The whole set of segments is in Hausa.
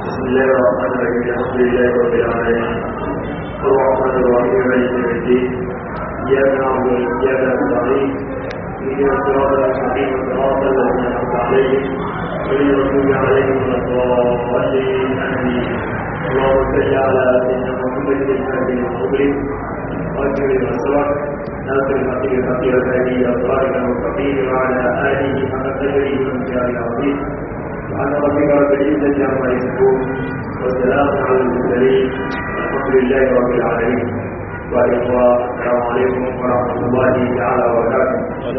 بسم الله الرحمن الرحيم الحمد لله رب العالمين الرحمن الرحيم مالك يوم الدين اياك نعبد واياك نستعين اهدنا الصراط المستقيم صراط الذين انعمت عليهم غير المغضوب عليهم ولا الضالين امين اللهم صل على سيدنا محمد الفاتح المغلق واجر المسرح ناصر الحقيقة الحقيقة هذه أطوارك المستقيم وعلى آله حق قدره وامتياز العظيم سبحان ربك رب العزة عما يصفون والسلام على المرسلين الحمد لله رب العالمين والإخوة السلام عليكم ورحمة الله تعالى وبركاته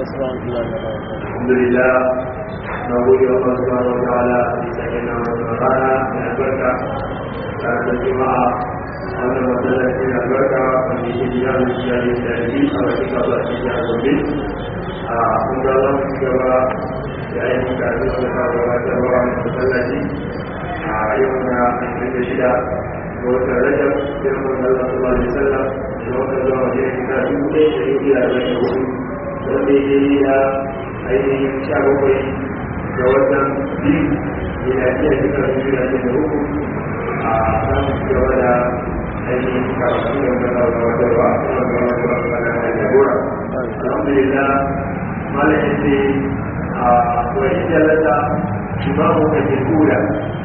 الحمد لله نقول الله سبحانه وتعالى في سيدنا ونصرنا من البركة كانت الجمعة وأن مسألة من البركة وفي شجاع الشيء الثاني أو كتاب الشجاع الجميل أقول الله سبحانه yayin da zai suka gabatarwa mai masallaci a yau na ashirin da shida ga watan rajab girman Allah su bani sallah da watan zuwa wajen shekara dubu ɗaya da yi biya da shi hudu wanda ya yi da ainihin sha bakwai ga watan biyu yana iya shekara dubu da da uku a kan gaba da ainihin karatu da wanda za a gabatarwa kuma gabatarwa kana da jagora alhamdulillah malam yace wani jalata imamu da ke tura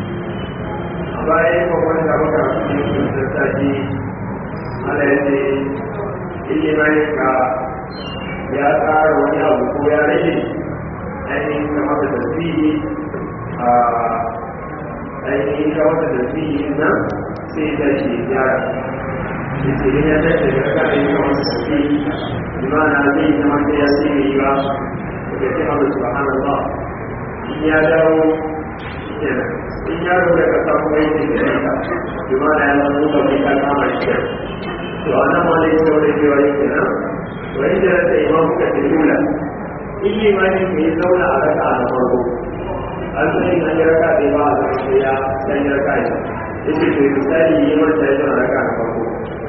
a bayan kwakwani da maka su ne su tattaki ala ya ce ilimin ka ya tsara wani abu ko ya rage ainihin kama da tasiri a ainihin kama da tasiri nan sai ta ce gyara da ce ya tattaki da kaka yi kama da tasiri imana zai zama ta ya sai yi ba da ce Allah subhanallah in ya dawo kenan in ya dawo daga samu aiki da yanka kuma da ya zama zuwa mai kan kama shi to a nan wani ita wani cewa yi kenan wani da rasa imam kuka ta yula in yi mani ka yi zauna a raka a na farko an sani an yi raka da ba a zama sai ya san yi raka ya ce to misali yi manta ya zauna raka na farko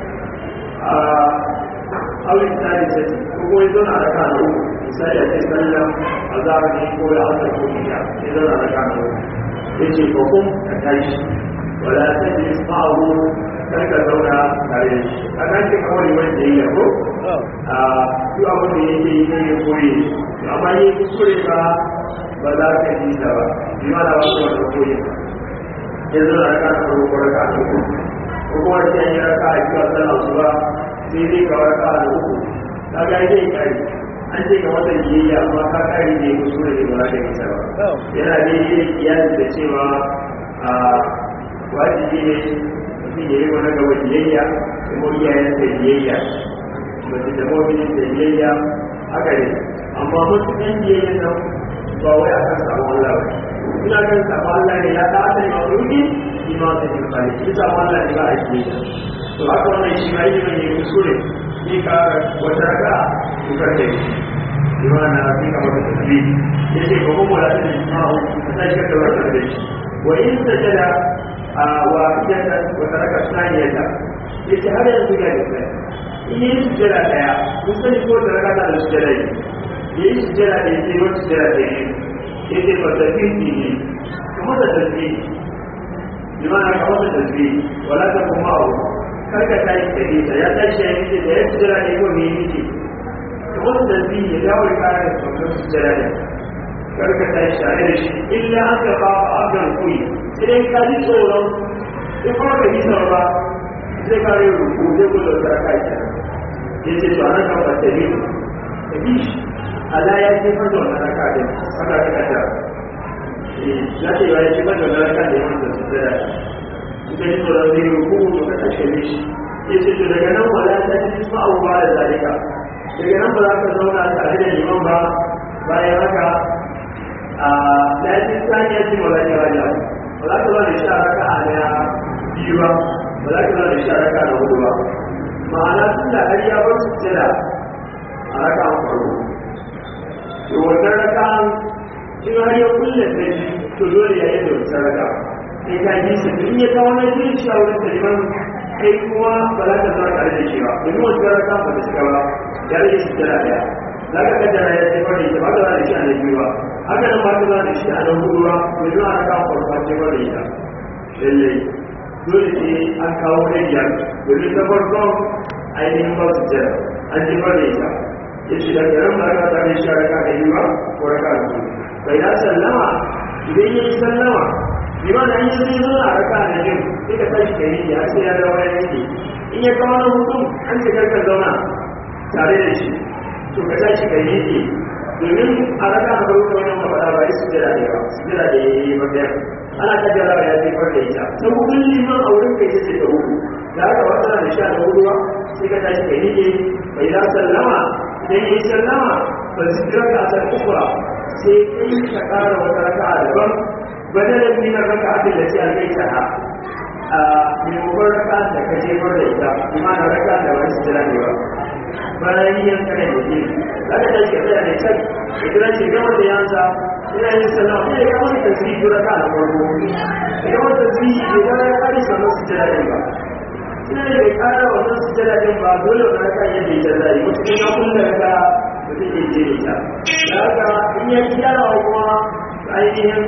a awin tsari sai ko kuma ya zauna raka na uku misali a ce sallan azhar ne ko da asar ko isha sai zana da kano yace ko kun ka tashi wala tajlis ma'ahu kar ka zauna tare da shi a kan ce kawai liman da yake ko a duk abin da yake yi ne koyi amma yi kuskure ba ba za ka ji ta ba bi ma da wasu wanda koyi ya zana da kano ko raka a uku ko kuma sai an yi raka a biyu a sallan su ba sai dai ka raka a uku ka ga zai kare an ce ga watan biyayya amma ka kare ne ko sura ne ba za ka nisa ba yana da yi kiyasi da cewa a wajibi ne mutum ya yi wani gaba biyayya kuma iyayen da biyayya mace da mawabin da biyayya haka ne amma matuƙan biyayya nan ba wai akan samu Allah ba ina kan samu Allah ne ya ta asali ma ruki shi ma ta yi kare shi samu Allah ne ba a biyayya to haka wannan shi ma yi ne kuskure ni ka wata raka tukar da shi imana fi kamar da tafi ya ce ba kuma da shi ma'u a sai ka daura da shi wa in sajada a wa yadda wata raka saniyata ya ce har yanzu ga da kai in yi sujjada daya kun sani ko da raka da sujjada yi ya yi sujjada da ya ce wata sujjada da yi ya ce ba tafi ne kamar da tafi imana kamar da tafi wala ta kuma ma'u karka ta yi kadita ya tashi ya yi da ya sujjada ne ko ne yi kamar da zai ya dawo ya kare da sauran su jira ne karka ta yi share da shi illa an ka ba a abin kuyi sai ka ji tsoron in kuma ka ji tsoron ba zai kare ruku zai gudu da ka yi ya ce to anan kan wata ne ka bi shi ala ya ce fata wannan raka din haka ka kata ya ce ya ce fata wannan raka din wanda su jira in ka ji tsoron zai ruku to ka tashe shi ya ce to daga nan wala ta ji ma'abuwa da zalika daga nan ba za ka zauna tare da liman ba bayan haka a lafiyar saniyar cin wala ne wajen ba za ka zauna da sha raka a na biyu ba ba za ka zauna da sha raka na hudu ba ma'ana tun da har ya bar su jira a raka an farko to wannan raka in har ya kulle ta shi to dole ya yi da wata raka sai ka yi su in ya kawo na jin shi a wurin da liman kai kuma ba za ka zama tare da shi ba domin wata raka ba ta shiga ba ya rage shi jira daya za ka kaddara ya ce bari ta ba ka da shi a na biyu ba haka nan ba ka da shi a nan hudu ba mai zuwa raka farko ce bari ita lallai dole sai an kawo na biyar domin ta farkon ainihin ba su jira an ji ba da ita ya ce da garin ba ka tare shi raka da yi ba ko raka da biyu bai da sallama idan ya yi sallama bi ma da an yi zai zo a raka da biyu sai ka tashi ka yi ya sai ya dawo ya yanke in ya kawo na hukum an ce karka zauna tare da shi to ka tashi ka yi domin a raka na farko wani mafaɗa ba ya su jira da yawa su jira da ya yi ba ana kaddara ya jefar da ita ta hukun liman a wurin kai ce ta hudu da aka wata da sha da hudu sai ka tashi kai nike bai za sallama idan yi sallama ba su jira ka ta ukura sai kai ka kara wata raka a daban badalar minar raka a da ce a kai ta ha a maimakon raka da ka jefar da ita kuma na raka da wani su jira ne ba bayan yin kare da ke aka tashi ka tsaya da can idan ce gama da yansa ina yin sallama sai ya wani tasiri dura ka da farko idan wani tasiri idan ya kare sannan su jira ba ina da bai kara wannan su jira din ba dole wani raka ya bai jira yi wasu ina kun da raka da zai iya jere ta da haka in ya gyara wa kuma ainihin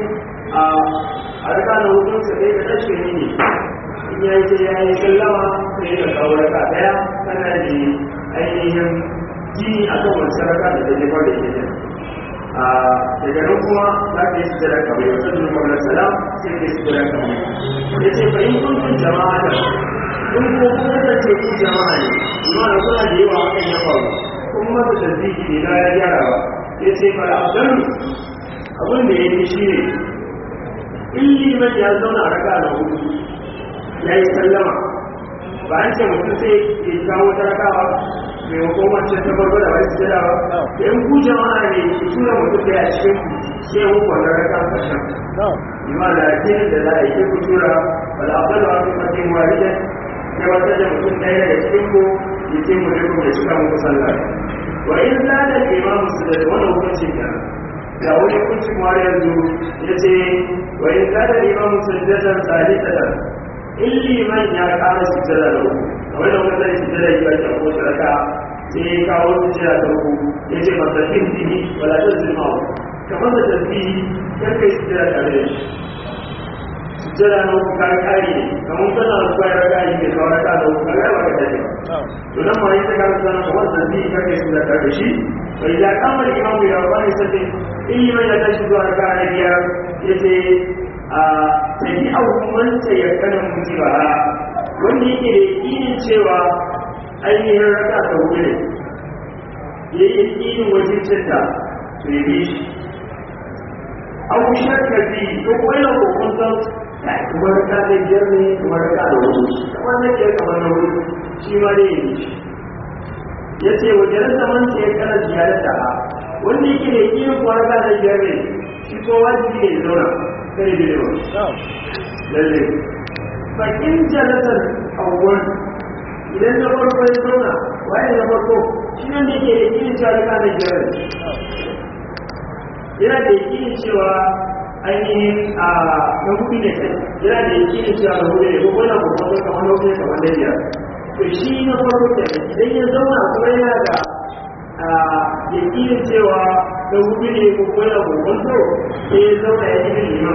a raka na hukun sa dai da tashi ne ne in ya yi sai ya yi sallama sai ya kawo raka daya kana da ainihin jini a kan wani saraka da ta jefar da ke daga nan kuma za ka yi su jira kamar yau sun nuna kamar salam sai ka yi su jira kamar ya ce fa in kun kun jama'a da kun ko kuma da ce ku jama'a ne kuma da kuna da yawa hakan ya faru kun masa tasbihi ne na ya gyara ba ya ce fa abdan abin da ya yi shi ne in liman ya zauna a raka na hudu ya yi sallama ba an ce mutum sai ya kawo ta raka ba maimakon wancan ta farko da wani sujada ba in ku jama'a ne ku tura mutum da ya cikin ku sai ku kwanta raka ƙarshen ima da jinin da za a yi ku tura ba da abin da wani mutum walida ya wata da mutum ɗaya daga cikin ku ya ce mu ne kuma ya cika muku sallah wa in za da imamu su da wani hukunci ka da wani hukunci kuma yanzu ya ce wa in za da imamu su da zan tsari ta da in liman ya ƙara sujjada da uku kamar da wani zai sujjada yi ba ko saraka sai ya kawo sujjada da uku ya ce masa fin dini wala ta zima wa kamar da tasbihi kan kai sujjada tare da shi sujjada na uku kan kari ne kamar kana da kwayar raka yi mai kawar raka da uku kaga ba ka tafi ba to nan ma yi ta kama sana kamar tasbihi kan kai sujjada tare da shi bai da kamar imamu ya wani sai in liman ya tashi zuwa raka na biyar ya ce a tafi abubuwanta ya kanan mutu ba wanda yake da yakinin cewa ainihin raka ta hudu ne ya yi yakinin wajen cinta to ya bi shi abu shakka bi ko kuma yana kokon san ya kuma raka da biyar ne kuma raka da hudu kamar na ke kamar na hudu shi ma dai ya bi shi ya ce wajen zaman ce ya kana ziyarar da wanda yake da yakinin kuma raka da biyar ne shi ko wajibi ne ya zauna kare da yawa lalle bakin jalasar awwal idan na farko ya zauna waye na farko shi nan da ke da yakinin cewa rika da jirar yana da yakinin cewa ainihin a na hudu ne kai yana da yakinin cewa na hudu ne ko kuma na kuma kamar na hudu ne kamar da biyar to shi na farko ke idan ya zauna kuma yana da yakinin cewa na hudu ne ko kuma na kuma sai ya zauna ya yi liman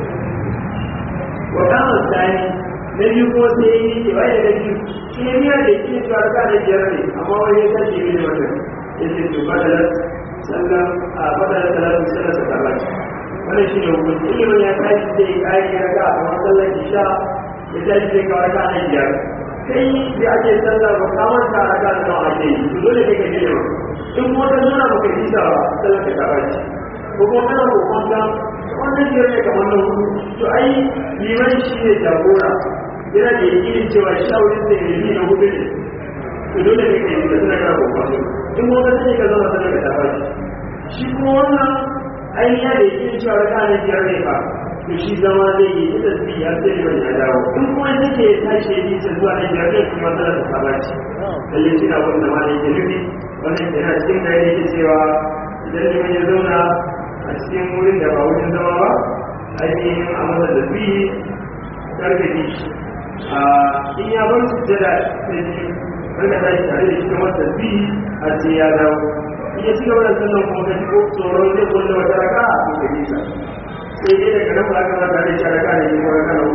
wa kama tsani na biyu kuma sai ya yi kewa ya gaji shi ne miya da ke cewa ka da biyar ne amma wani ya tashi ne wannan ya ce to fadalar sallan a fadalar salatu sallar ta karɓa wannan shi ne hukunci ilimin ya tashi zai yi kayan ya ga a kamar sallar isha ya tashi zai kawar ka da biyar kai da ake sallar ba kamar ta raka da nawa ake yi to dole kai ka je ne in kuma ta nuna baka yi ta sallar ta karɓa ko kuma kana kokon wannan biyar ne kamar na hudu to ai liman shi ne jagora yana da yakinin cewa shawarin da ya na hudu ne to dole ne kai da suna kana kokon in kuma ka ka zama sanar da tafa shi kuma wannan ai ya da yakinin cewa raka ne biyar ne fa to shi zama zai yi ita su ya sai liman ya dawo in kuma ita ce ya tashi ya yi ta zuwa na biyar ne kuma sanar da tafa ce lalle shi na wanda ma ne ke nufi wannan yana cikin da yake cewa idan liman ya zauna a cikin wurin da ba wurin zama ba ainihin a masa da biyi karfe shi a in ya bar su jada sai shi karka ta shi tare da shi kamar da biyi a ce ya dawo in ya ci gaba da sallan kuma ka shigo tsoron zai kulle wata raka a kuka nisa sai dai daga nan ba ka mata da shi raka da shi ko raka da ba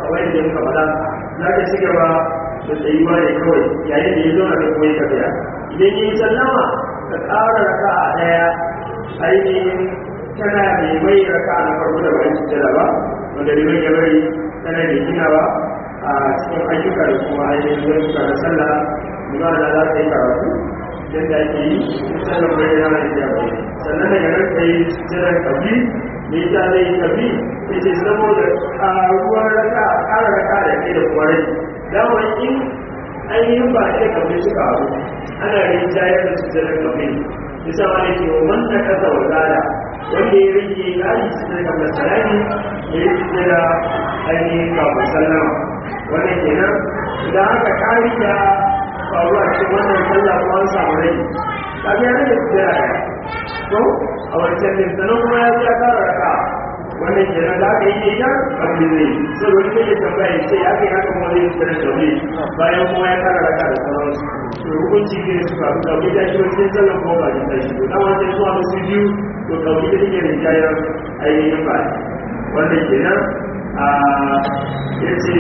kamar yadda muka faɗa za ka ci gaba da tsayuwa ne kawai yayin da ya zo na koyi tafiya idan yi sallama ka ƙara raka a ɗaya ainihin tana mai mai raka na farko da bayan sujjada ba wanda liman ya bari tana da ginawa a cikin ayyuka da kuma ainihin zartuka na sallah nuna da za ta yi karatu yadda ake yi sallar bai yana da ya bai sannan daga nan ka yi sujjadar kabi me yasa zai yi kabi ya ce saboda ƙaruwar raka ƙara raka da ke da kuma rai dama in ainihin ba a kabi suka abu ana rinjayar da sujjadar kabi bisa wani ke man na kasa wa zada wanda ya rike kari sujjadar kabi salami ya yi sujjada ainihin kafin sallama wannan kenan idan aka kari da faruwa cikin wannan sallah ko an samu rai ka ga yana da sujjada ya to a wancan din sanan kuma ya ya kara raka wannan kenan da aka yi ita abin zai sai wani zai tambaya ya ce ya kai haka kuma zai sujjada tauri bayan kuma ya kara raka da sauransu to hukunci ne su faru kauri da shi wajen sallan ko ba da shi to dan wancan zuwa musu biyu to kauri da take da jayar ainihin ba wannan kenan a yace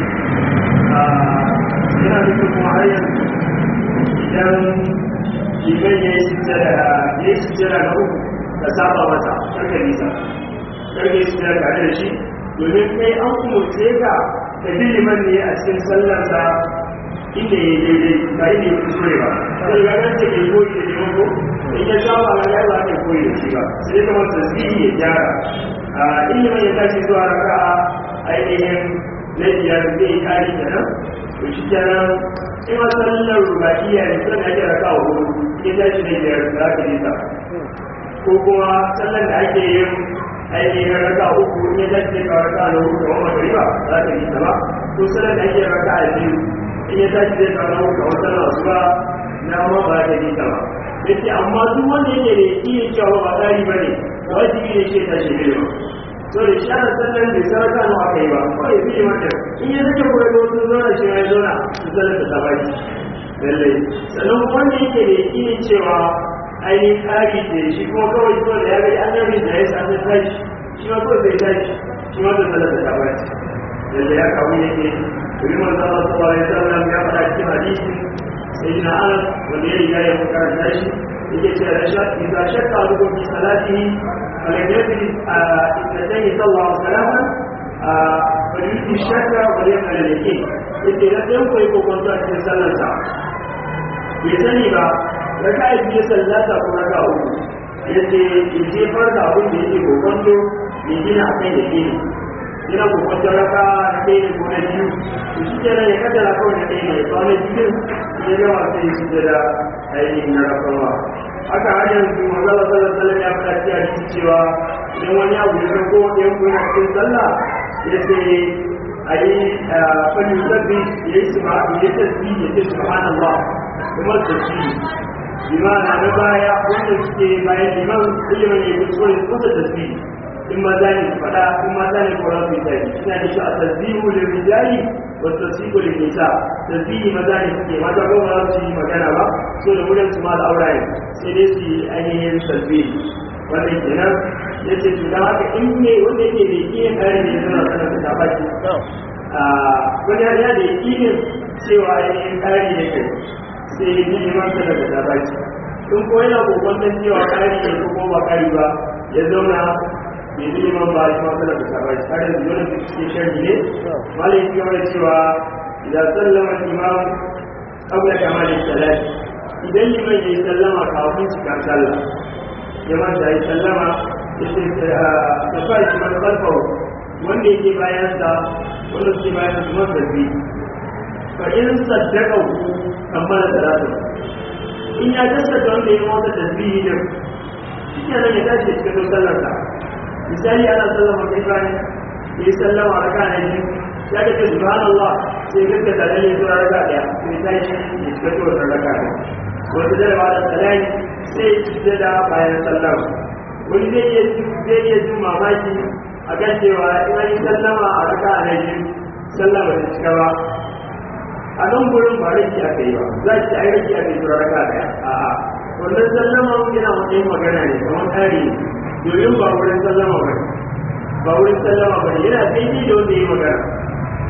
yana nufin kuma har yanzu idan liman ya yi sujjada ya yi sujjada na uku ka saba masa karka nisa karka yi sujjada tare da shi domin kai an umarce ka ka bi liman ne a cikin sallarsa inda ya yi daidai ba inda ya kuskure ba sai ya ga ce kai koyi da liman ko in ya saba ga ya ba kai koyi da shi ba sai ya kamata tasbihi ya gyara a ilimin ya tashi zuwa raka'a ainihin na biyar zai kari kenan to shi kenan in ma sallar rubaiya ne sun ake raka wa hudu in ya tashi da biyar za ka nisa ko kuma sallar da ake yin ainihin raka uku in ya tashi da raka na hudu kamar magariba za ka nisa ba ko sallar da ake raka a biyu in ya tashi da raka na hudu kamar sallar wasu ba na ma ba ka nisa ba yace amma duk wanda yake da iya cewa ba tsari ba ne wajibi ne ce tashi ne ba so da shi ana sallan da saraka no aka yi ba kawai bi yi mata in ya sake kuma da wasu zona shi ya zona su sallar da tabaki lallai sannan wanda yake da yakinin cewa ainihin tsari da shi kuma kawai so da ya ga annabi da ya sami tashi shi ma kawai zai tashi shi ma da sallar da tabaki lallai ya kawo yake domin manzo Allah sallallahu alaihi wasallam ya faɗa cikin hadisi sai na Anas wanda ya riga ya karanta shi yake cewa da shakka idan shakka a rukun salatihi فلم يدري اثنتين صلى الله عليه وسلم فليؤتي الشك وليقبل اليقين yake na ɗan kwaye ko kwanto a cikin sallarsa bai sani ba raka a biyu sallata ko raka uku yace ya jefar da abin da yake ko kwanto ya gina a kan yake ne yana ko kwanto raka na ɗaya ne ko na biyu to shi kenan ya kaddara kawai na ɗaya ne ya kawo na biyu ya gama sai ya shi da ainihin na rafawa haka har yanzu manzala sallallahu alaihi wasallam ya faɗa cikin hadisi cewa idan wani abu ya ko ɗayan ko yana cikin sallah ya ce a yi fali sabbi ya yi suba ya yi tasbi ya ce subhanallah kuma tasbi limana na baya wanda suke bayan liman ilimin ya yi kuskure kusa tasbi in maza ne su faɗa in mata ne ko rasu ta yi ina da shi a tasbihu da rijali wa tasbihu da nisa tasbihi maza ne suke mata ko ba su yi magana ba so da wurin su ma da auraye sai dai su yi ainihin tasbihi wannan kenan ya ce to dan haka in ne wanda yake da iya kare ne suna sanar da tabaki wani ya da yakinin cewa ainihin kare ne kai sai ya yi neman sanar da tabaki in ko yana kokon cewa kare ne ko kuma ba kare ba ya zauna bai yi neman ba shi masu da sabai har yanzu wani da suke sharhi ne malai ya gaba da cewa idan sallama imam qabla kamalin salat idan liman ya yi sallama kafin cikin sallah ya manta ya sallama ya ce ta fa shi man kalfawo wanda yake bayan sa wanda suke bayan su man zarbi fa in saddaka ku kammala salatu in ya gaskata wanda ya mota tasbihi din shi kenan ya tashi cikin sallar sa misali ana sallama kai bayan ya yi sallama a raka na biyu ya ga ce subhanallah sai gaska da lalle zuwa raka daya sai ta yi ya shiga to wannan raka ne wata da ba da salami sai ya ci da bayan sallama wani zai iya zai iya jin mamaki a kan cewa in an yi sallama a raka na biyu sallama ta cika ba a nan gurin ba rage aka yi ba za ki ai rage aka yi zuwa raka daya a'a wannan sallama yana matsayin magana ne kamar tari ne domin ba wurin sallama ba ba wurin sallama ba yana daidai da wanda ya magana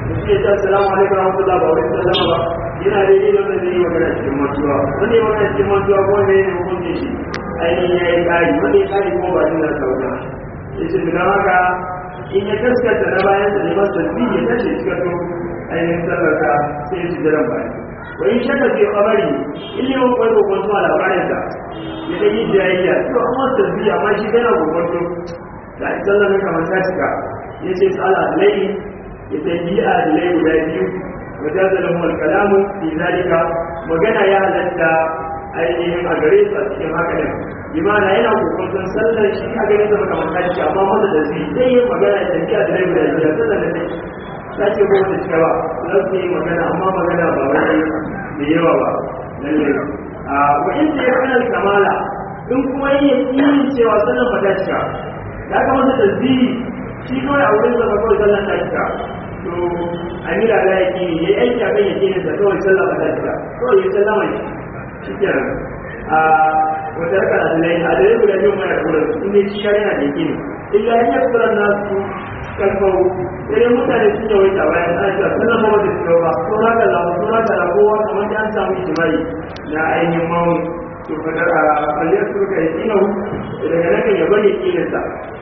mutum ya ce assalamu alaikum rahmatullah ba wani sallama ba yana daidai da wanda zai yi magana cikin mantuwa wanda ya magana cikin mantuwa ko ne ne hukunci shi ainihin ya yi kari wanda ya kari ko ba shi na sauka ya ce tuna haka in ya gaskata na bayan sa ne masa tasbih ya tashi cikin to ainihin sallarka sai ya ci jiran bayan wa in shaka fi kamari in ne wani kwaiwa kwanto a labarinsa ya ɗan yi jayayya to an masa tasbih amma shi yana gwagwanto da a sallar na kamar ta cika ya ce tsala lai ya tafi a dalai guda biyu wajen zalin wal kalamu fi zalika magana ya halatta ainihin a gare su a cikin haka ne imana yana kokonton sallar shi a gare sa kamar ta cika amma masa da zai zai yi magana ya tafi a dalai guda biyu sallar da ta ta ce ko wata cika ba za su yi magana amma magana ba wani da yawa ba lallai a wa'in da ya kanar kamala in kuma yin yakin cewa sallar ba ta cika ya kamata tasbihi shi kawai a wurin zama kawai sallar ta cika to amira la ya kini ya aiki a kan yake da kawai sallar ba ta cika kawai ya sallar mai shi kenan a wata raka da dalai a dalai guda biyu mai kula in ne shi yana da yake ne illa in ya kula na su kalfau sai mutane sun yawai ta bayan ana cewa sallar ba wata cika ba ko haka la ko haka la kowa kamar da an samu ijimai na ainihin mawun to fadar a kwalliyar suka yi kinahu daga nan kan ya bari kilinsa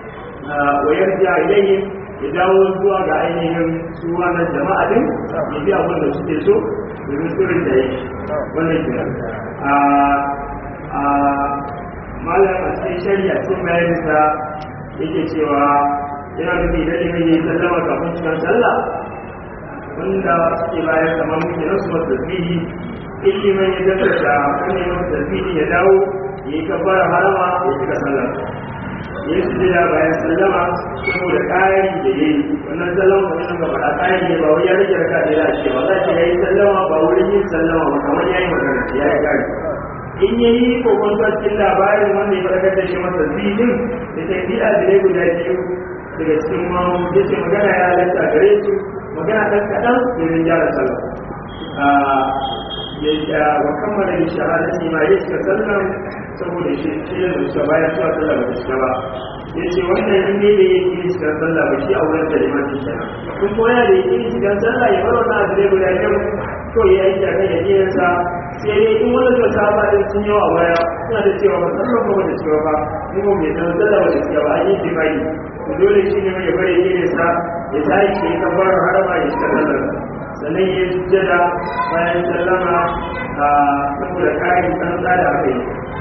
wa yarja ilayhi ya dawo zuwa ga ainihin su wannan jama'a din ya bi abin da suke so domin sirrin da yake wannan kira a a malam a cikin shari'a cikin bayaninsa yake cewa yana nufi da ilimin yi sallama kafin cikin sallah wanda suke bayan kamar muke nasu masu tasbihi ilimin ya daddata wani masu tasbihi ya dawo ya yi kabbara harama ya cika sallah ya yi sujada bayan sallama saboda ƙari da ya yi wannan sallama kuma nan gaba a ƙari ne ba wai ya rage raka da ya ce ba za ta yi sallama ba wurin yin sallama ba kamar ya yi magana ya yi ƙari in ya yi kokon cikin labarin wanda ya farkar da shi masa zidin da ta yi adilai guda biyu daga cikin mamu ya ce magana ya halatta gare su magana ɗan kaɗan domin gyara sallah ya wa kammala da shahadati ma ya cika sallan saboda shi shi da su baya su sallah ba ta ba ya ce wannan in ne da yake yin cikin sallah ba shi a wurin da limanin kenan kun koya da yake yin cikin sallah ya bar wannan abu ne guda biyu to ya yi kan ya yi sa sai dai in wani da saba din sun yawa baya suna da cewa ba sallah ba da cewa ba ni ba mai san sallah ba da cewa ba an yi jima'i to dole shi ne ya bari yin sa ya tashi ya kabbara harama ya shiga sallar sannan ya yi sujjada bayan sallama a saboda kayan tsantsa da aka yi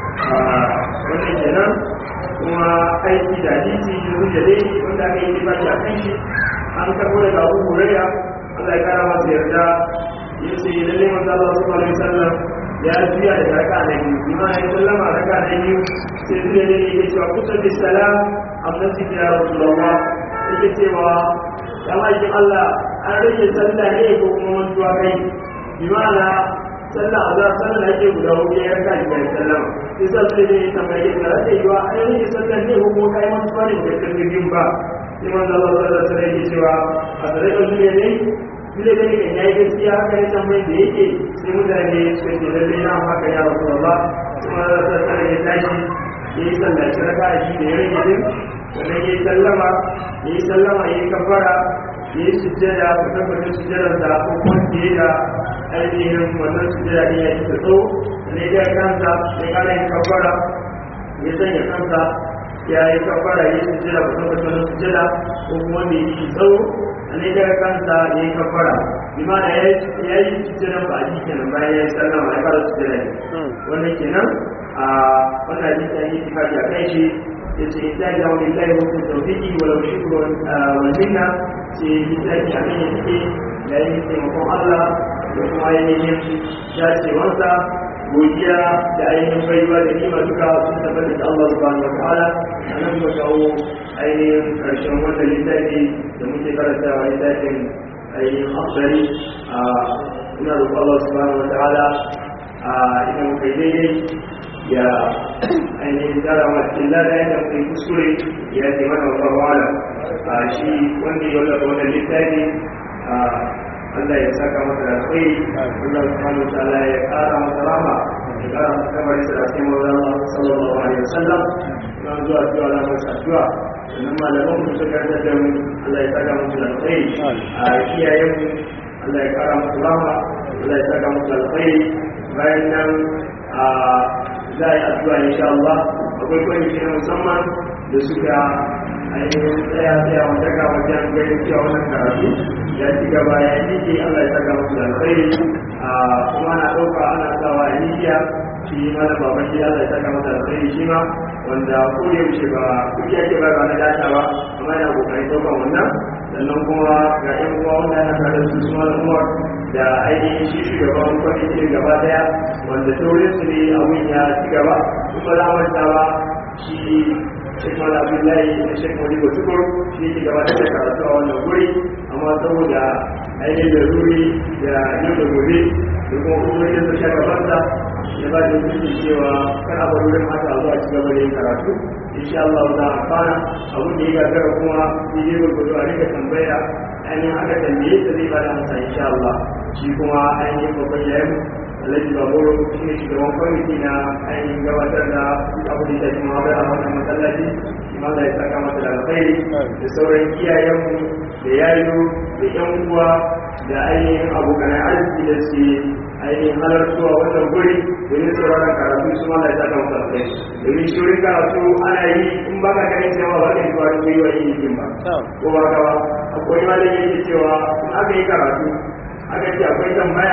wannan kenan kuma aiki da hadisi da hujja dai wanda aka yi baki a kan shi an karbo daga Abu Hurairah Allah ya kara masa yarda ya ce lalle manzo Allah sallallahu alaihi wasallam ya juya da raka na biyu bima ya sallama raka na biyu sai zuwa ne yake cewa kusa bi salam amma sai ya Rasulullah yake cewa ya maki Allah an rage sallah ne ko kuma mantuwa kai bimana sallah a za sallah ake guda hudu ya yarka da sallama sai sa sai ne ta mai yadda za ta yi wa an rage sallah ne ko kuma kai mantuwa ne da kan biyun ba sai manzo Allah sallallahu alaihi wasallam yake cewa a tare da duniya ne dole ne kan yayi gaskiya haka ne tambayin da yake sai mutane suka ce lalle na haka ya Rasulullah kuma Allah sallallahu alaihi ya tashi yayi sallah shi raka shi da ya rage din sannan yayi sallama yayi sallama yayi kafara ya yi sujjada ku tabbatar sujjadar da ko kwanci da ainihin wannan sujjada ne ya ta tsawo ne ya kansa ya kara yin kafara ya sanya kansa ya yi kafara ya yi sujjada ku tabbatar da sujjada ko kuma da yi tsawo ne ya kansa ya yi kafara imana ya yi sujjada ba a ji kenan bayan ya yi sallama ya fara sujjada ne wannan kenan a wannan hadisi an yi tifaki a kai shi yace itaji wa lillahi wa kun tawfiqi wa law shukru wal minna ce itaji a kan yake yayin taimakon Allah da kuma ainihin dacewarsa godiya da ainihin baiwa da nima duka sun tabbata da Allah subhanahu wa ta'ala a nan muka kawo ainihin karshen wannan littafi da muke karantawa littafin ainihin afdari a ina roƙon Allah subhanahu wa ta'ala a idan muka yi daidai ya ainihin tsara masu lada yadda kai kuskure ya ce mana wa wala a shi wanda ya wala wannan littafi a Allah ya saka masa da kai Allah subhanahu wa ta'ala ya kara masa rama ya kara masa kamar sa da cikin wannan Allah sallallahu alaihi wasallam na zuwa zuwa na masa addu'a sannan malaman mu suka karanta da mu Allah ya saka musu alkhairi a iyayen mu Allah ya kara musu rahma Allah ya saka musu alkhairi bayan nan a za a yi addu'a insha Allah akwai kwamiti na musamman da suka ainihin tsaya tsaya wata ga wajen ganin cewa wannan karatu ya ci gaba ya yi Allah ya saka musu alkhairi kuma ana ɗauka ana sawa a nijiya shi mana baban shi Allah ya saka masa alkhairi shi ma wanda ko da yaushe ba kuke ake ba ba na data ba amma yana kokarin ɗaukan wannan sannan kuma ga yan uwa wanda ana tare da su su malam Umar da ainihin shi shugaban kwamitin gaba daya wanda taurin su ne abin ya ci gaba kuma za manta ba shi Sheikh Mala Abdullahi da Sheikh Modibo Tukur shi ke gabatar da karatu a wannan guri amma saboda ainihin da ruri da yau da gobe da kuma hukumomin da suka gabata ya ba da hukunci cewa kana bar wurin haka zuwa ci gaba da yin karatu insha Allah za a fara abin da ya gagara kuma shi ne gurgudu a rika tambaya ainihin aka tambaye ta zai bada masa insha Allah shi kuma ainihin babban yayin alhaji baboro shi ne shugaban kwamiti na ainihin gabatar da abu da shi ma a wannan masallaci shi ma da ya saka masa da alkhairi da sauran iyayenmu da yayo da yan uwa da ainihin abokan arziki da su ainihin halartuwa wannan guri domin sauraron karatu su ma da ya saka masa alkhairi domin shirin karatu ana yi in ba ka ganin cewa ba ka yi zuwa cikin yi wa yi ba ko ba ka ba akwai malami yake cewa in aka yi karatu aka ce akwai tambaya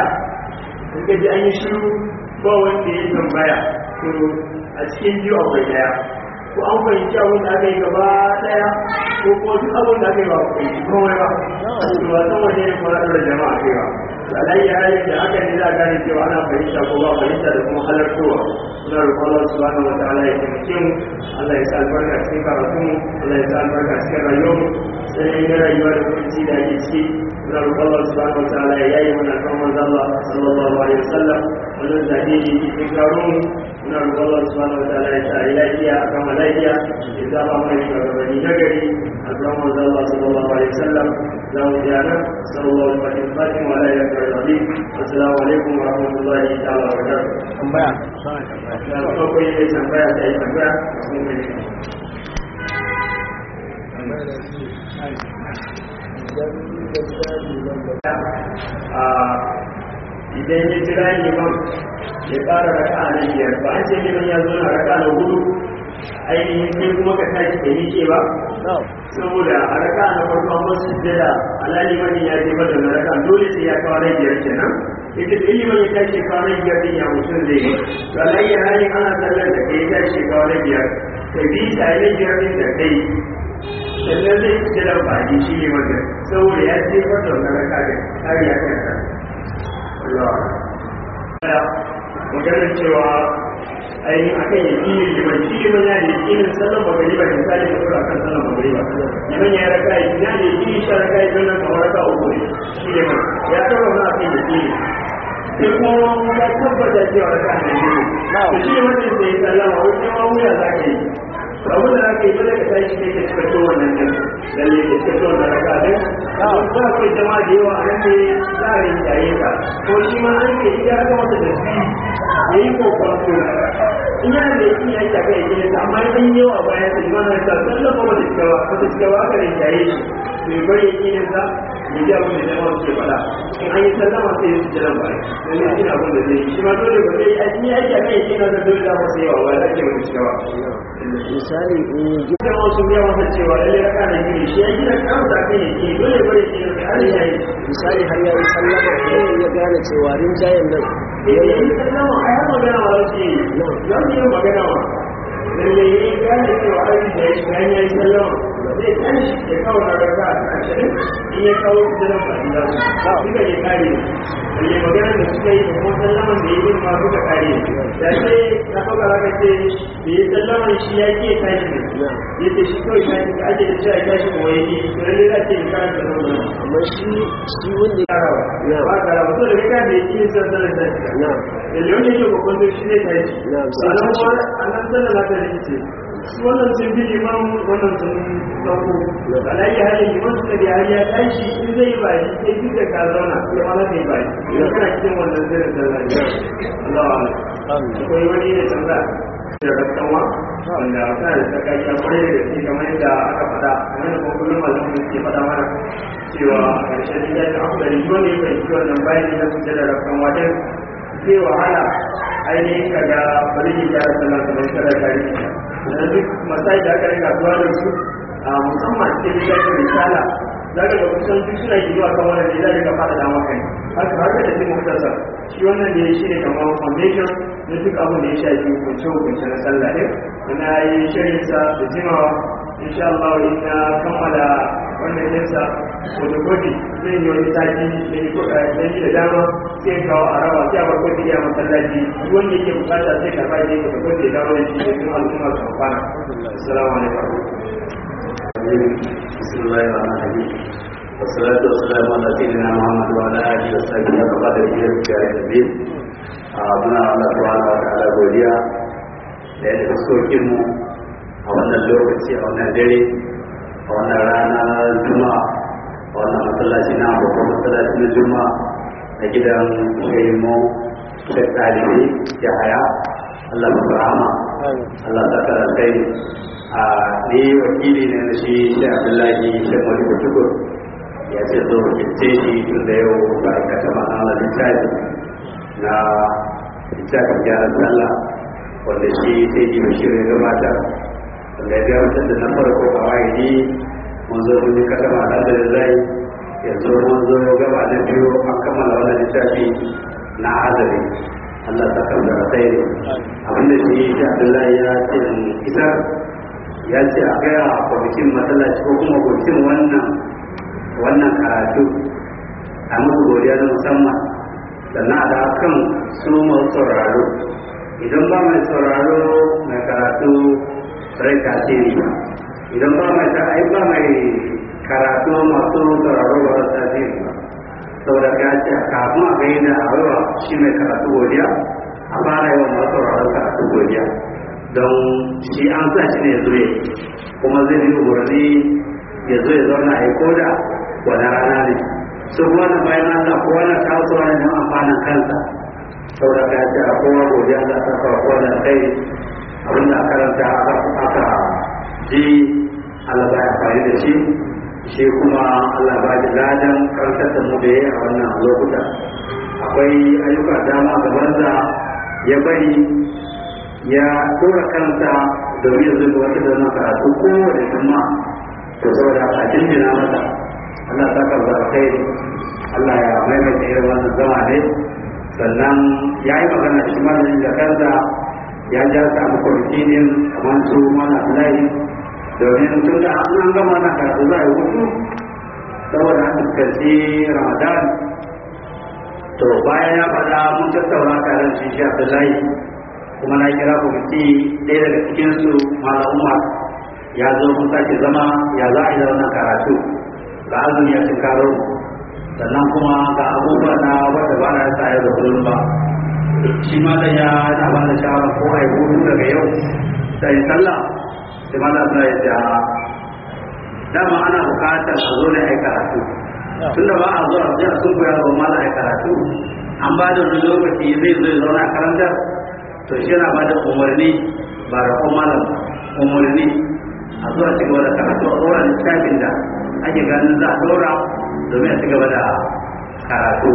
in ka ji an yi shiru ba wanda ya tambaya to a cikin biyu akwai daya ko an fahimci abin da aka yi gaba daya ko kuma duk abin da aka yi ba ku fahimci komai ba to ba san waje ne kuma da jama'a kai ba alayya halin da aka ne za a gane cewa ana fahimta ko ba fahimta da kuma halartowa suna roƙon Allah subhanahu wa ta'ala ya taimake mu Allah ya sa albarka cikin karatu mu Allah ya sa albarka cikin rayuwar mu sai na rayuwa da kunci da ake ciki suna roƙon Allah subhanahu wa ta'ala ya yi mana kan manzo Allah sallallahu alaihi wasallam wannan zabe ne cikin karo mu muna roƙon Allah subhanahu wa ta'ala ya sa lafiya a kama lafiya ya zaba mana shugabanni na gari a kan manzo Allah sallallahu alaihi wasallam za mu ji nan sallallahu alaihi wasallam wa la ilaha illa Allah assalamu alaikum wa rahmatullahi ta'ala wa barakatuh tambaya da farko yi tambaya da yi tambaya sun ne idan ya jira liman ya ƙara raka a nan biyar ba an ce liman ya zo na raka na hudu ainihin sai kuma ka tashi da nike ba saboda a raka na farko an wasu jada alali mani ya je bada na raka dole sai ya kawo rai biyar kenan ita da ilimin ya tashi kawo rai biyar din ya mutum zai yi to alayya halin ana sallar da kai ya tashi kawo rai biyar ka bi ta rai biyar din da kai sannan zai fi da baki shi ne wanda saboda ya ce wata wata raka da kariya kansa maganar cewa ainihin akan ya ƙi liman shi liman ya da ƙinin sallan magariba da misali da tura kan sallan magariba liman ya raka yi ya da ƙi sha raka yi sannan kamar raka uku ne shi liman ya taɓa na akan ya ƙi sai kuma ya tabbata cewa raka ne ne to shi liman ne sai sallama wani ma wuya za ka yi abin da aka yi dole ka tashi kai ka cika to wannan din lalle ka cika to wannan raka din ba kai jama'a da yawa a nan ne za a rinjaye ka ko shi ma an ke iya aka masa da su ya yi kokonto in yana da yaki ya shafi ya gina ta amma in yawa bayan su ma na ta sallama wata cikawa wata cikawa aka rinjaye shi mai bari ya gina sa ya ji abin da jama'a suke faɗa in an yi sallama sai ya su jiran baya domin shi abin da zai yi shi ma dole ba zai yi aiki ya shafi ya gina da dole da masa yawa ba za ke wata cikawa misali in yi ita wasu biya masa cewa lalle raka da gini shi ya gina kansa kan ya gini dole bari ya gina har ya yi misali har ya yi sallama ko ya gane cewa rinjayen nan idan yi sallama a yi magana wa wasu yi za su yi magana wa lalle ya yi gane cewa aiki da ya shi bayan ya yi sallama zai tashi ya kawo na raka a ashirin in ya kawo su da ba su zasu duka ya kare lalle magana da suka yi da kuma sallaman da ya yi ma duka kare da sai na ɗauka raka ce da ya sallaman shi ya ke tashi ne ya ce shi kawai tashi ka ake da cewa ya tashi kuma ya ke to lalle za ce ya karanta nan amma shi shi wanda ya na ba ka rabu da rika da yake yin sassanar da shi na da leon yake kokon da shi ne ta yi Na, sai sannan ta ce. kuma a nan sallar za ta rikice su wannan sun bi liman wannan sun dauko Na. alayi halin liman suka da har ya tashi in zai yi baki sai duk da ka zauna sai ma za ka yi baki idan kana cikin wannan zirin sallar ne Allah wa Allah akwai wani ne tambaya da rasawa wanda ta da ta kai kwarai da gaske kamar yadda aka faɗa kamar da kuma kullum malamin ke faɗa mana cewa a ƙarshen da ya aka da rijo ne bai ci wannan bayan da su da rasawa din zai wahala ainihin kaga bari yi da rasawa kamar kada tare da duk masai da aka rika zuwa da su a musamman cikin littafin risala za ka ga kusan duk suna yi zuwa kan wannan ne za ka fada da maka ne haka haka da cikin mutasar shi wannan ne shi ne kamar foundation na duk abin da ya shafi hukunce hukunce na sallah ɗin wanda ya yi shirinsa da jimawa insha Allah in na kammala wannan yinsa wata kofi zai yi wani sati da yi kuɗaɗen da dama sai kawo a raba sai a bar kofi ya masallaci wanda yake bukata sai ka ba ne ka kofi da dawo da shi domin al'umma su amfana assalamu alaikum بسم الله الرحمن الرحيم والصلاة والسلام على سيدنا محمد وعلى آله وصحبه وقدر إلى الجاهل الدين muna Allah subhanahu wa ta'ala godiya da ya fuskokin mu a wannan lokaci a wannan dare a wannan rana juma'a a wannan masallaci na babban masallaci na juma'a a gidan shaimu shek ɗalibi ya haya Allah ba rahama Allah ta kara kai a ni wakili ne na shi shi abdullahi shi mali kutukur ya ce zo wakilce shi tun da yau ba a kata ma'ana littafi na littafin gyaran sallah wanda shi sai yi bashir ya gabata wanda ya gabatar da na farko a wahidi mun zo mun yi kata ma'ana da zai yanzu mun zo gaba na biyu an kammala wannan littafi na azari Allah ta kan da sai abinda shi shi abdullahi ya ce isar ya ce a gaya a kwamitin matsalaci ko kuma kwamitin wannan wannan karatu a musu godiya na musamman sannan da kan su masu sauraro idan ba mai sauraro mai karatu rai tasiri ba idan ba mai ai ba mai karatu masu sauraro ba su tasiri ba saboda ya ce kafin a gaida a baiwa shi mai karatu godiya a fara yawan masu sauraro karatu godiya don shi an sa shi ne zo kuma zai yi umarni ya zo ya zauna a yi koda wani rana ne su kuma na bayan Allah kowa na tasowa ne don amfanin kansa saboda ka ce a kowa godiya za ta kawo kowa da kai abinda aka karanta aka ji Allah ba ya amfani da shi shi kuma Allah ba da ladan karantar da mu da ya a wannan lokuta akwai ayyuka dama gaban da ya bari ya tura kansa domin yanzu da wata da wannan karatu kowane juma to saboda a jinjina masa Allah ta karba kai Allah ya maimaita irin wannan zama ne sannan ya yi magana shi malamin da kansa ya ja ta a makwamci ne kamar su mana layi domin tun da an gama na karatu za a yi hutu saboda an fuskanci ramadan to bayan ya faɗa mun tattauna tare da shi shi abdullahi kuma na kira kwamiti ɗaya daga cikinsu malam umar ya zo mun sake zama ya za a yi wannan karatu ga azumi ya cin karo sannan kuma ga abubuwa na wanda ba na yasa yau da kullum ba shi ma da ya na ba da shawara ko a yi hutu daga yau da yi sallah sai ma da suna ya ce dama ana bukatar a zo da ya yi karatu tunda ba a zuwa sai a sun koya ba ma da ya karatu an ba da wani lokaci zai zo ya zauna a karantar to shi yana ba da umarni ba da kuma malam umarni a zuwa ci gaba da karatu a tsoron littafin da ake ganin za a dora domin a ci gaba da karatu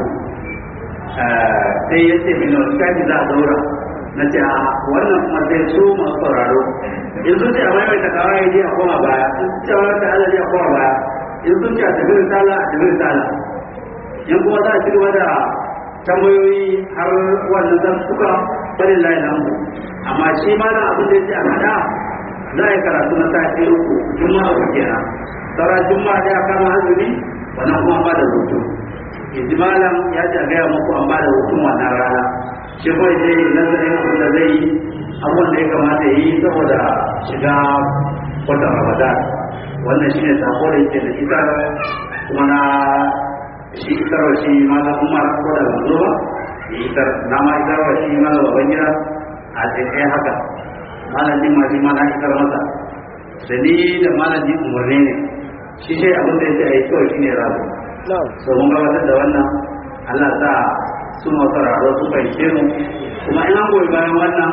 sai ya ce mini wani littafi za a dora na ce a wannan kuma sai su masu sauraro in sun ce a maimaita kawai ya je a koma baya in sun ce a maimaita adadi a koma baya in sun ce a tafi risala a tafi risala in kuma za a ci gaba da tambayoyi har wannan zan suka bari layi lambu amma shi ma na abin da ya ce a hada za a yi karatu na sati uku juma'a uku kenan saura juma'a da ya kama azumi wannan kuma ba da hutu ijmalan ya ce a gaya muku an ba da hutun wannan rana shi kawai zai yi nazarin abin da zai yi abubuwan da ya kamata ya yi saboda shiga watan ramadan wannan shi ne sako da yake da ita kuma na shi isarwa shi malam umar ko da manzo ba isar na ma isarwa shi malam baban gida a tsaye haka malam jin ma shi ma na isar masa da ni da malam jin umarni ne shi shi abin da yake a yi kawai shi ne rabu so mun gabatar da wannan Allah sa su masu raro su fahimce mu kuma in an goyi bayan wannan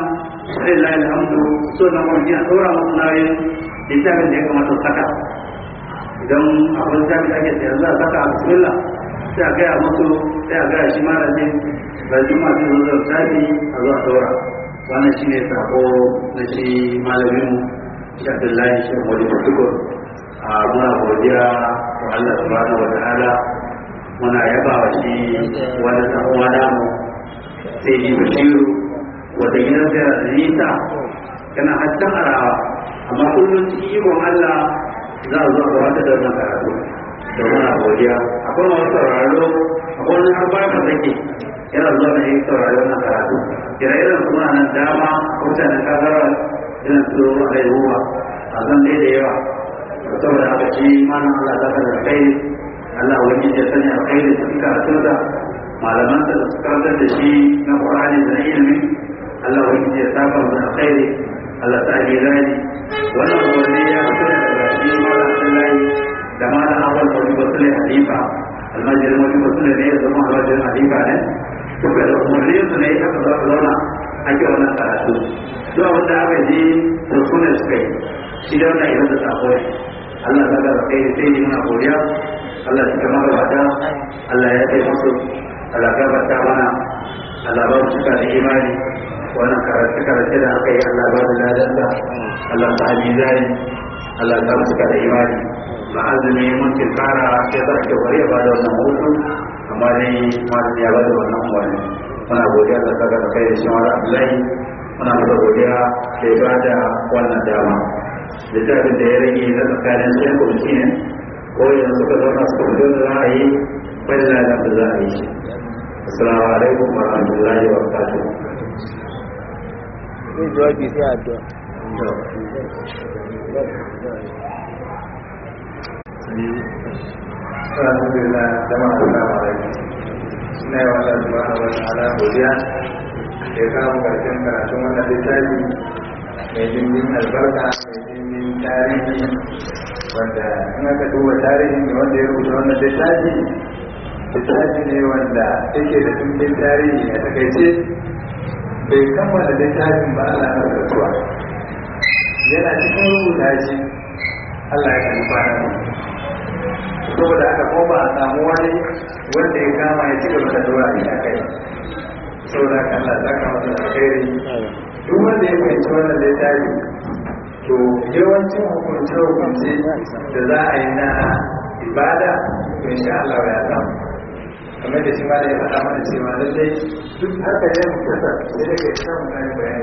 sai la alhamdu so na mun ya dora musu nauyin littafin da ya kamata su saka idan akwai littafin da ake sayar za a saka a bismillah sai a gaya musu sai a gaya shi malamin bai juma sai zo da tafi a zuwa dora wannan shine sako na shi malamin shi Abdullahi shi Wali Tukur a muna godiya wa Allah subhanahu wa ta'ala muna yaba wa shi wani dan uwa namu sai yi bashiru wata gidan da nisa kana haccan arawa amma kullum cikin ikon Allah za a zo a gabatar da wannan karatu da muna godiya akwai masu sauraro akwai wani har ba ka take yana zuwa da yin saurari wannan karatu ire-iren suna nan dama mutanen kagara irin su a haihuwa a zan dai da yawa saboda haka shi manan Allah ta kada kai Allah wani ya sani a kai da cikin karatunsa malaman da su karantar da shi na Qur'ani da na ilimi Allah wani ya saka mu alkhairi Allah ta yi rani wannan wani ya fito daga shi malam Abdullahi da malam Awal Bari Basule Halifa almajirin wani Basule ne ya zama almajirin Halifa ne suka da umarnin su ne aka zauna ake wannan karatu duk abin da aka ji da sunan suka yi shi da wannan irin da sako ne Allah ta ga kai sai yi muna godiya Allah ya kama gabata Allah ya kai musu Allah ya gabata mana Allah ba mu cika da imani wannan karatu karatu da aka yi Allah ba da ladan da Allah ta yi zai Allah ta mu cika da imani ba azumi mun ce fara sai za ka bari ba da wannan hutu amma dai malam ya ba da wannan umarni muna godiya da saka da kai da shi wani Abdullahi muna masa godiya da ya ba da wannan dama littafin da ya rage na tsakanin sai kwamci ne ko yanzu suka zauna suka fito da za a yi wani ladan da za a yi shi assalamu alaikum wa rahmatullahi wa barakatuh zai jawabi sai addu'a alhamdulillah jama'a assalamu alaikum ina yi wa Allah subhanahu wa ta'ala godiya da ya kawo karshen karatun wannan littafi mai dimbin albarka mai dimbin tarihi wanda in aka duba tarihin da wanda ya rubuta wannan littafi littafi ne wanda yake da dimbin tarihi a takaice bai kammala littafin ba Allah na rasuwa yana cikin rubuta shi Allah ya kalli kwanan saboda haka ko ba a samu wani wanda ya kama ya ci gaba da dora ne a kai saboda haka Allah ta kama da alkhairi duk wanda ya fahimci wannan littafi to yawancin hukunce hukunce da za a yi na ibada to insha Allah ya samu kamar da shi ma da ya faɗa mana cewa lallai duk haka ne mu kasa sai da kai samu na yin bayani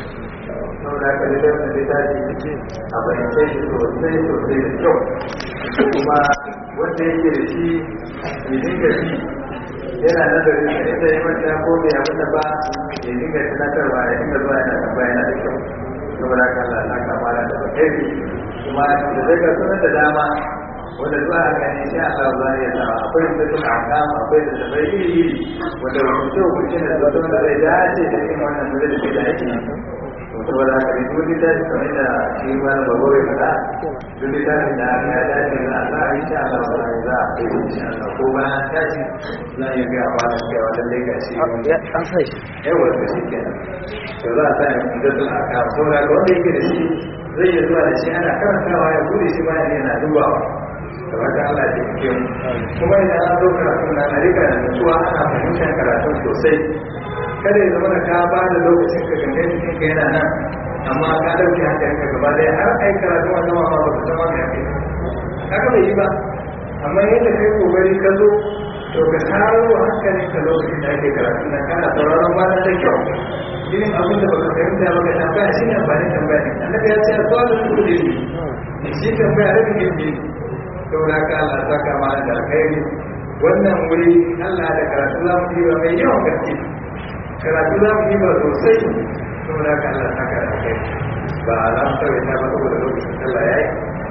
saboda haka da wannan littafi a fahimce shi sosai sosai da kyau kuma wanda yake da shi ya dinga shi yana nazarin da ita yi mata ko bai abin da ba ya dinga tunatarwa ya dinga zuwa yana tambaya yana da kyau saboda haka Allah ta kamala da alheri kuma da zai ga sunan da dama wanda zuwa a gani sai Allah za ya sa akwai da suka akama akwai da tabai iri iri wanda hukunce hukunce da zuwa wanda zai dace da irin wannan da zai da ake saboda haka ne duk littafi kamar da shi wani babu ya faɗa duk littafin da aka ya dace na Allah a insha Allah ba za a kai insha Allah ko bayan tashi za a yi ga ba da cewa lallai ga shi an sai shi yawa da shi kenan to za a sa ya kuma da aka saboda ga wanda yake da shi zai iya zuwa da shi ana karantawa ya bude shi bayan yana dubawa da wata Allah ya taimake mu kuma idan an zo karatu na na rika da nutsuwa ana fahimtar karatun sosai kada ya zama da ka ba da lokacin ka gangan cikin ka yana nan amma ka dauke hankalin ka gaba daya har ai karatu a sama ma ba ka zama mai ake kaga bai yi ba amma yadda kai kokari ka zo to ka taro hankalin ka lokacin da ake karatu na kana sauraron ma da kyau irin abin da baka fahimta ba ka tambaya shi ne amfanin tambaya ne annabi ya ce a zuwa da su da shi tambaya rabin ilimi saboda ka Allah ta kama da alkhairi wannan wuri Allah da karatu za mu yi ba mai yawan gaske karatu za mu yi ba sosai saboda ka Allah ta kama kai ba a za mu kawai ta ba saboda lokacin Allah ya yi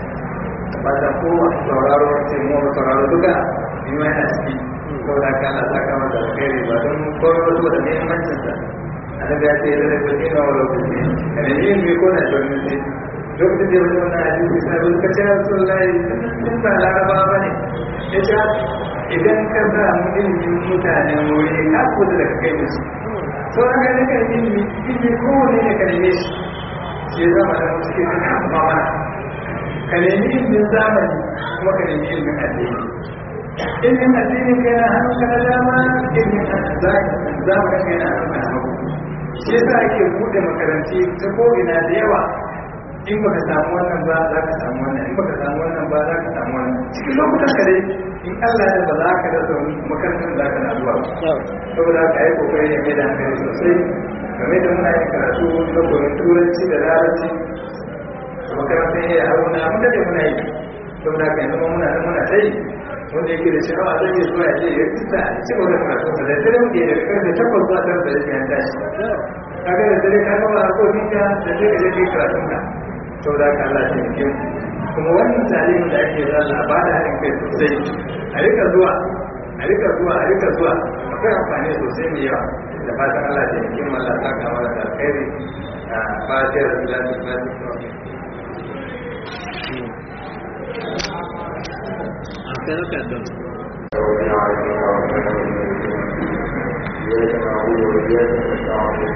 ba ta koma sauraro ce mu ba sauraro duka yi ma yana ciki saboda ka Allah ta kama da alkhairi ba don kawai ba saboda muhimmancin sa annabi ya ce da da ne na wala kuce kana yin me ko na don ne lokacin da wani wannan hadisi sai ba ka ce Rasulullahi sun ba laraba ba ne ya ce idan ka sa mu ilimin mutanen wuri ka kudu da kai da su sauran ganin kan ilimi ilimi kowane ne ka neme shi shi ya zama da wasu ke zai amma mana ka nemi ilimin zamani kuma ka nemi ilimin addini ilimin addini kai na hannun ka na dama ilimin zamanin kai na hannun ka na hagu shi yasa ake buɗe makaranti ta ko'ina da yawa in baka samu wannan ba za ka samu wannan in baka samu wannan ba za ka samu wannan cikin lokutan ka dai in Allah ya ba za ka rasa wani makarantar za ka na zuwa saboda ka yi kokari ya mai da hankali sosai game da muna yin karatu na koyon turanci da larabci makarantar ya haruna mun daɗe muna yi saboda ka yanzu muna nan muna ta yi wanda yake da sha'awa zai iya zuwa ya je ya fita a cikin wani karatu da dare muke da karfe takwas zuwa tara da rashin tashi kaga da dare ka gama harkokin ka da sai ka je kai karatun ka sau da ka Allah shi ke kuma wannan tarihin da ake za a ba da haɗin kai sosai a rika zuwa a rika zuwa a rika zuwa akwai amfani sosai mai yawa da fatan Allah shi ke Allah ta kama da alkhairi a fatiyar da lafi lafi إياك نعبد وإياك نستعين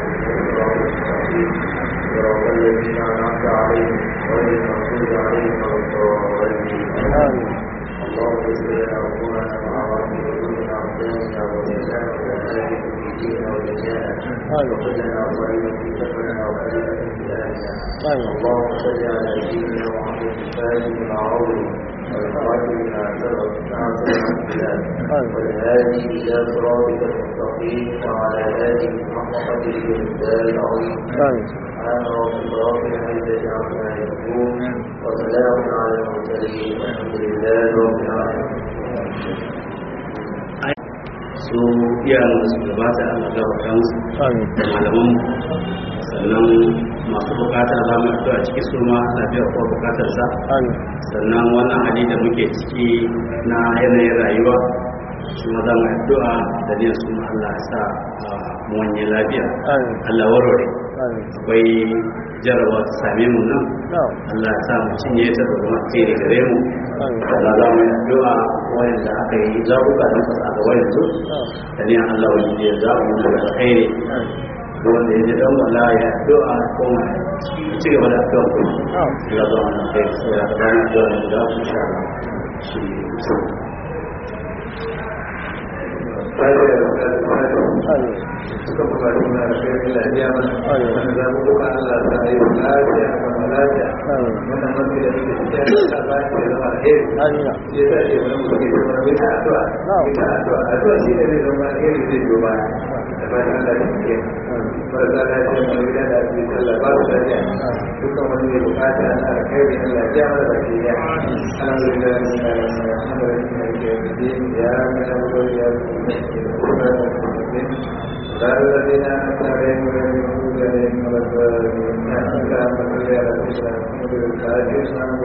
صراط الذين أنعمت عليهم غير المغضوب عليهم ولا الضالين اللهم اغفر لنا ذنوبنا وعوامل ذنوبنا وقنا وإيانا وإياك في ديننا ودنيانا وقل لنا ظالما في سفرنا وخلينا في أهلنا اللهم صل على سيدنا محمد الفاتح العظيم والخاتم ما سبق ناصر البلاد والهادي إلى صراطك المستقيم وعلى آله محمد الجلال العظيم سبحان ربك رب العزة عما يصفون وسلام على المرسلين والحمد لله رب العالمين su iyayen da su gabata a gabata musu da malaman sannan masu bukata za mu a ciki su ma lafiya ko bukatar sa sannan wannan hali da muke ciki na yanayin rayuwa su ma za mu addu'a da ne su ma Allah ya sa mu wanye lafiya Allah warware akwai jarabawa ta same mu nan Allah ya sa mu cinye ta da kuma tsere gare mu Allah za mu yi addu'a wanda aka yi zaɓuka don kasa ga wayan su da ne Allah wani ya zaɓu mu daga alkhairi wanda ya ji dan wala ya addu'a ko ma ci gaba da addu'a ko Allah za mu yi alkhairi sai ya ga dan addu'a da da insha Allah shi suka bukatu na alkhairin lafiya mana wanda za mu buka Allah ta yi lafiya kuma lafiya wannan mafi da suke cikin da ba shi da zama alheri shi ya sa ce wani mutum ke zama mai ta addu'a mai ta addu'a addu'a shi ne zai zama alheri zai biyo ba da ba Allah da ke marasa lafiya mai gida da ake sallah ba su lafiya dukkan wani mai bukata na alkhairi na lafiya mana da ke ya alhamdulillah alhamdulillah ya mana wani ya قال الذين أنعمت عليهم غير المغضوب عليهم ولا الضالين اللهم صل على سيدنا محمد الفاتح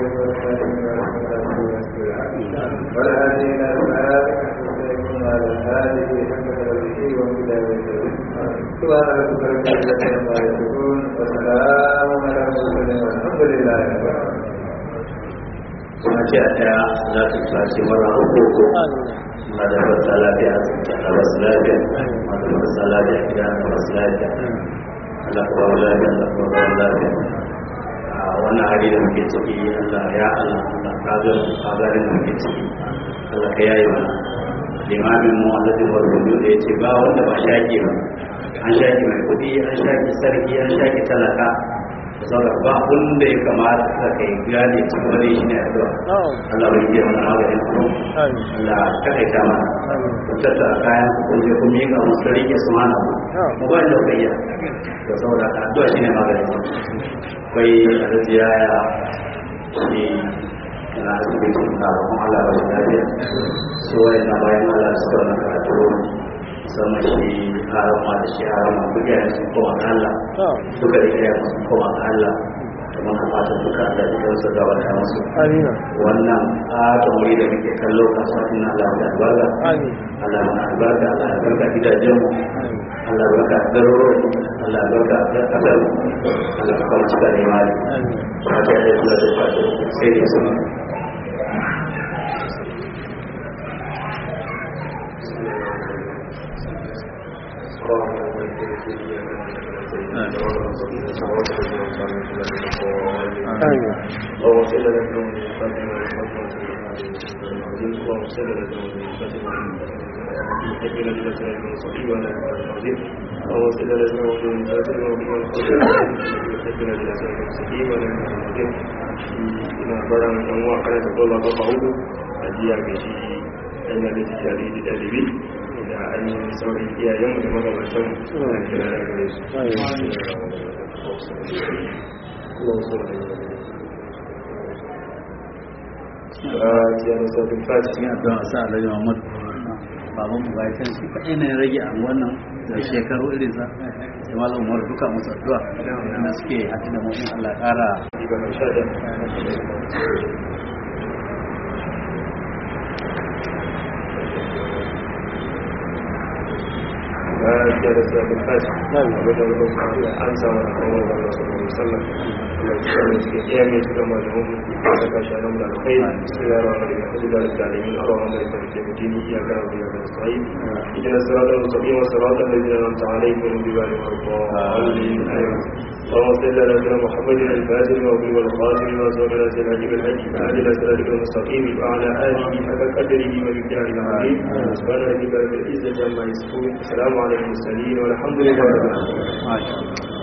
والهادي إلى صراطك المستقيم وعلى آله حق قدره ومقداره سبحان ربك رب العزة عما يصفون وسلام على المرسلين والحمد لله رب العالمين kuma ce a ɗaya za ta tashi mara uku ma da marasa lafiya a basu lafiya ma da marasa lafiya gida a basu lafiya Allah ka bawa lafiya Allah ka bawa lafiya a wannan hali da muke ciki Allah ya Allah Allah ka ga ka ga da muke ciki Allah ka yayi mana limamin mu Allah da warwado da yace ba wanda ba shaki ba an shaki mai kudi an shaki sarki an shaki talaka saboda ba wanda ya kamata ka kai gane cikin wani shi ne addu'a Allah bai yi mana maganin ku Allah ka kai ta mana ku tattara kayan ku kun je kun miƙa musu rike su mana mu ba da kai ya to saboda addu'a shi ne maganin ku kai arziya ya shi kana asibitin ka kuma Allah ba shi lafiya su wai na bayan Allah su kawo karatu musamman shi harama da shi harama duk yayin sun koma ga Allah duka da yayin sun koma ga Allah da muna fatan duka Allah da kansa gaba da musu wannan fatan wuri da muke kallo kasuwa ina Allah da albarka Allah na albarka Allah ya barka gidajen mu Allah ya barka garoro Allah ya barka da kasar Allah ya kawo cika da imani fatan da Allah da fatan sai da su اللهم صل على محمد فاطمه اللهم صل على محمد فاطمه حبنا لله المستقيم وعلى العظيم اللهم صل على محمد فاطمه حبنا لله المستقيم وعلى العظيم ina baran ɗan uwa kana ta kola ba hudu a jiya ga shi ɗan da ta tare da ɗalibi da ainihin sauran iyayen da magabatan da kira da gare su cikin addu'a sa Alhaji Muhammad baban mu bai san shi kaɗai ne rage a wannan da shekaru irin sa sai malam Umar duka musu addu'a da suke haɗu da mutum Allah ƙara ya da sabon fashi na gaba da wani an samu da kawai da wasu musallam da suke iya mai suka malamu da kashi nan da kai su ya rawa da kudu da zalimin a rawa mai farke da dini iya gara da yaga sai idan sirata mustaqim wa sirata alladhina an'amta alaihim ghayri maghdubi alaihim اللهم صل على سيدنا محمد الفاتح وابن والقاسم وصلى على سيدنا جبل الحج فعلى صراطك المستقيم وعلى اله حق قدره ومقداره العظيم سبحان ربك رب العزه عما يصفون السلام على المرسلين والحمد لله رب العالمين